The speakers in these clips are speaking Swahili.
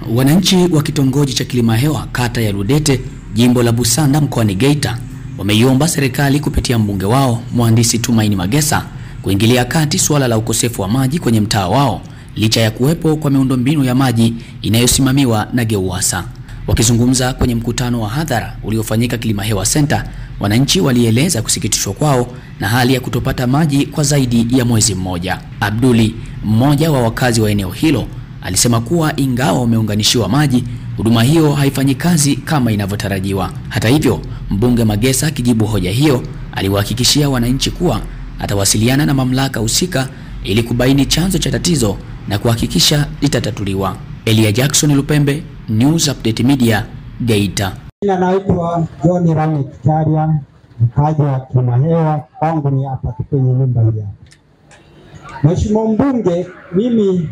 Wananchi wa kitongoji cha Kilimahewa kata ya Ludete jimbo la Busanda mkoani Geita wameiomba serikali kupitia mbunge wao mhandisi Tumaini Magesa kuingilia kati suala la ukosefu wa maji kwenye mtaa wao licha ya kuwepo kwa miundombinu ya maji inayosimamiwa na GEUWASA. Wakizungumza kwenye mkutano wa hadhara uliofanyika Kilimahewa Center, wananchi walieleza kusikitishwa kwao na hali ya kutopata maji kwa zaidi ya mwezi mmoja. Abduli, mmoja wa wakazi wa eneo hilo, alisema kuwa ingawa wameunganishiwa maji, huduma hiyo haifanyi kazi kama inavyotarajiwa. Hata hivyo, mbunge Magesa akijibu hoja hiyo, aliwahakikishia wananchi kuwa atawasiliana na mamlaka husika ili kubaini chanzo cha tatizo na kuhakikisha litatatuliwa. Elia Jackson Lupembe, News Update Media, Geita. Jina naitwa John Rame Kitaria, mkazi wa Kilimahewa. Kwangu ni hapa tu kwenye nyumba hii hapa. Mheshimiwa mbunge, mimi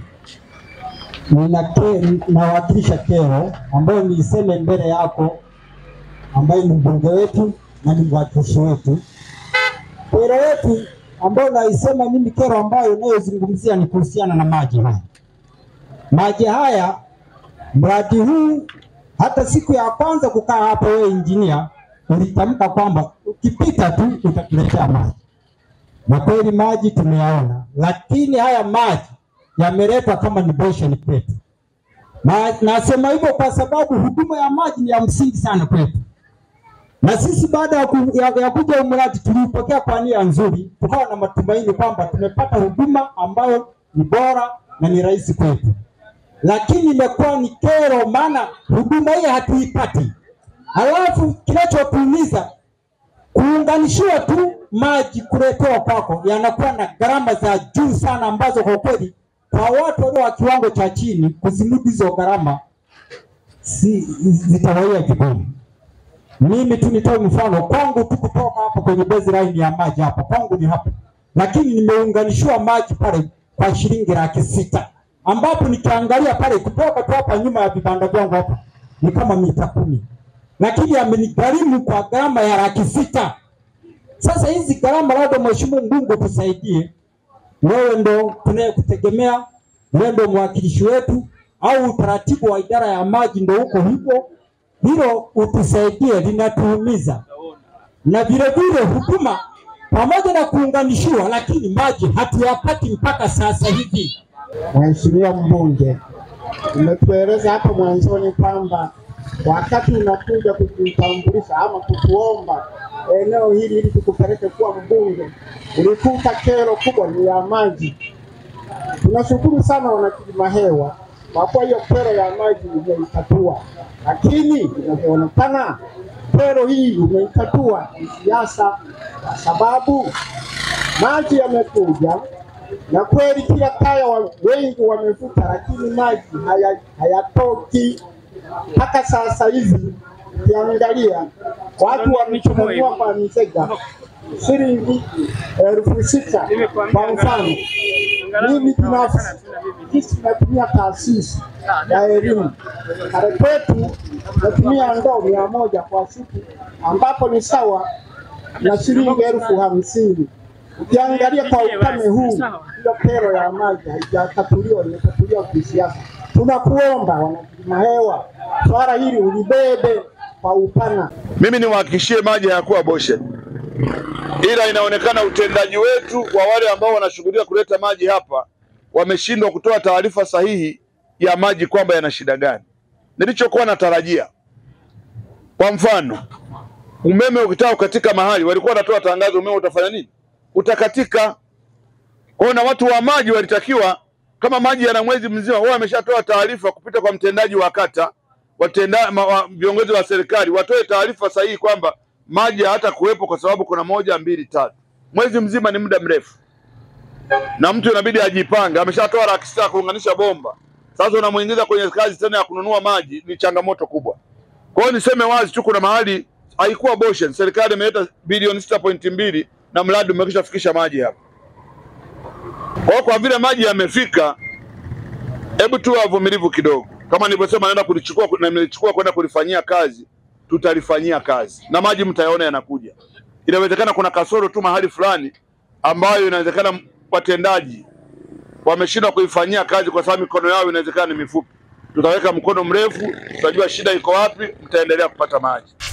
nina ke- nawakilisha kero ambayo niiseme mbele yako, ambaye ni mbunge wetu na ni mwakilishi wetu. Kero yetu ambayo naisema mimi, kero ambayo inayozungumzia ni kuhusiana na maji haya. Maji haya, mradi huu hata siku ya kwanza kukaa hapa, wewe injinia ulitamka kwamba ukipita tu utatuletea maji, na kweli maji tumeyaona, lakini haya maji yameletwa kama ni bosheni kwetu. Na nasema hivyo kwa sababu huduma ya maji ni ya msingi sana kwetu, na sisi baada ya, ku, ya, ya kuja huu mradi tuliupokea kwa nia nzuri, tukawa na matumaini kwamba tumepata huduma ambayo ni bora na ni rahisi kwetu lakini imekuwa ni kero, maana huduma hii hatuipati. Halafu kinachotuumiza kuunganishiwa tu maji kuletewa kwako yanakuwa na gharama za juu sana, ambazo kwa kweli kwa watu walio wa kiwango cha chini kuzimudu hizo gharama si, zitawaia vigumu. Mimi tu nitoe mfano kwangu tu kutoka hapa kwenye baseline ya maji hapa kwangu ni hapa, lakini nimeunganishiwa maji pale kwa shilingi laki sita ambapo nikiangalia pale kutoka tu hapa nyuma ya vibanda vyangu hapa ni kama mita kumi, lakini amenigharimu kwa gharama ya laki sita. Sasa hizi gharama, labda mheshimiwa mbunge tusaidie, wewe ndo tunayekutegemea, wewe ndo mwakilishi wetu, au utaratibu wa idara ya maji ndo uko hivyo, hilo utusaidie, linatuumiza na vile vile huduma pamoja na kuunganishiwa, lakini maji hatuyapati mpaka sasa hivi. Mheshimiwa mbunge, umetueleza hapo mwanzoni kwamba wakati unakuja kujitambulisha ama kutuomba eneo hili ili tukupeleke kuwa mbunge, ulikuta kero kubwa ni ya maji. Tunashukuru sana wanakilimahewa kwa kuwa hiyo kero ya maji umeitatua, lakini inavyoonekana kero hii umeitatua ni siasa, kwa sababu maji yamekuja na kweli kila kaya wa, wengi wamevuta, lakini maji haya- hayatoki mpaka sasa hivi. Ukiangalia watu wamechanganua kwa mizega shilingi elfu sita kwa mfano. Mimi binafsi sisi tunatumia taasisi ya elimu kare kwetu natumia ndoo mia moja kwa siku, ambapo ni sawa na shilingi elfu hamsini. Ukiangalia kwa ukame huu, hiyo kero ya maji haijatatuliwa, imetatuliwa kisiasa. Tunakuomba wanakilimahewa, swala hili ulibebe kwa upana. Mimi niwahakikishie maji hayakuwa boshe, ila inaonekana utendaji wetu wa wale ambao wanashughulika kuleta maji hapa wameshindwa kutoa taarifa sahihi ya maji kwamba yana shida gani. Nilichokuwa natarajia, kwa mfano, umeme ukitaka kukatika mahali, walikuwa wanatoa tangazo, umeme utafanya nini? Utakatika. Kwa hiyo na watu wa maji walitakiwa, kama maji yana mwezi mzima, wao wameshatoa taarifa kupita kwa mtendaji wa kata watenda ma- wa- viongozi wa serikali watoe taarifa sahihi kwamba maji hata kuwepo kwa sababu kuna moja mbili tatu. Mwezi mzima ni muda mrefu, na mtu inabidi ajipange. Ameshatoa laki sita kuunganisha bomba, sasa unamuingiza kwenye kazi tena ya kununua maji, ni changamoto kubwa. Kwa hiyo niseme wazi tu, kuna mahali haikuwa boshen, serikali imeleta bilioni sita pointi mbili na mradi umekwisha fikisha maji hapa. Kwa hiyo kwa vile maji yamefika, hebu tuwe wavumilivu kidogo. Kama nilivyosema, naenda kulichukua na nimelichukua kwenda kulifanyia kazi, tutalifanyia kazi na maji mtayaona yanakuja. Inawezekana kuna kasoro tu mahali fulani ambayo inawezekana watendaji wameshindwa kuifanyia kazi kwa sababu mikono yao inawezekana ni mifupi, tutaweka mkono mrefu, tutajua shida iko wapi, mtaendelea kupata maji.